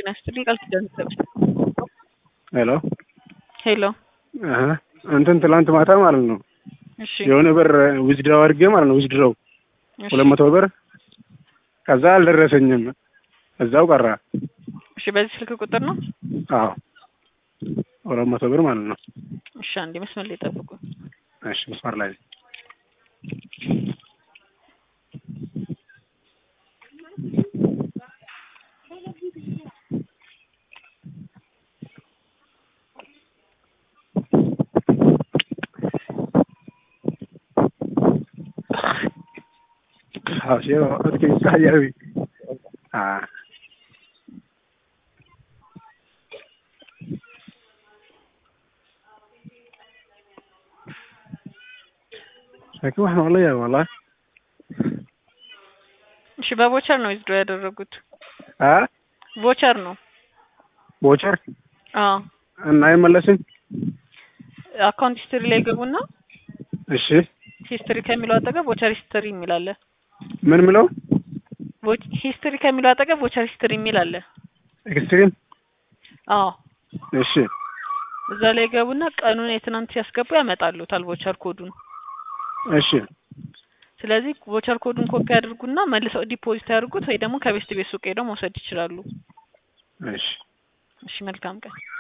ጤና ይስጥልኝ ቃል ኪዳን ይሰጥ ሄሎ ሄሎ አሀ እንትን ትላንት ማታ ማለት ነው እሺ የሆነ ብር ዊዝድራው አድርጌ ማለት ነው ዊዝድራው እሺ ሁለት መቶ ብር ከዛ አልደረሰኝም እዛው ቀራ እሺ በዚህ ስልክ ቁጥር ነው አዎ ሁለት መቶ ብር ማለት ነው እሺ አንዴ መስመር ላይ ጠብቁ እሺ መስመር ላይ Ah, sí, es que está ya vi. Ah. laakiin waxaan oo la yaaba wallahi እሺ በቮቸር ነው ዊዝድሮ ያደረጉት አ ቮቸር ነው ቦቸር አዎ እና አይመለስም አካውንት ሂስትሪ ላይ ገቡና እሺ ሂስትሪ ከሚለው አጠገብ ቮቸር ሂስትሪ የሚል አለ ምን ምለው ቮ- ሂስትሪ ከሚለው አጠገብ ቮቸር ሂስትሪ የሚል አለ ኤክስትሪም አዎ እሺ እዛ ላይ ገቡና ቀኑን የትናንት ሲያስገቡ ያመጣሉታል ቮቸር ኮዱን እሺ ስለዚህ ቮቸር ኮዱን ኮፒ ያድርጉና መልሰው ዲፖዚት ያድርጉት ወይ ደግሞ ከቤስት ቤት ሱቅ ሄደው መውሰድ ይችላሉ እሺ እሺ መልካም ቀን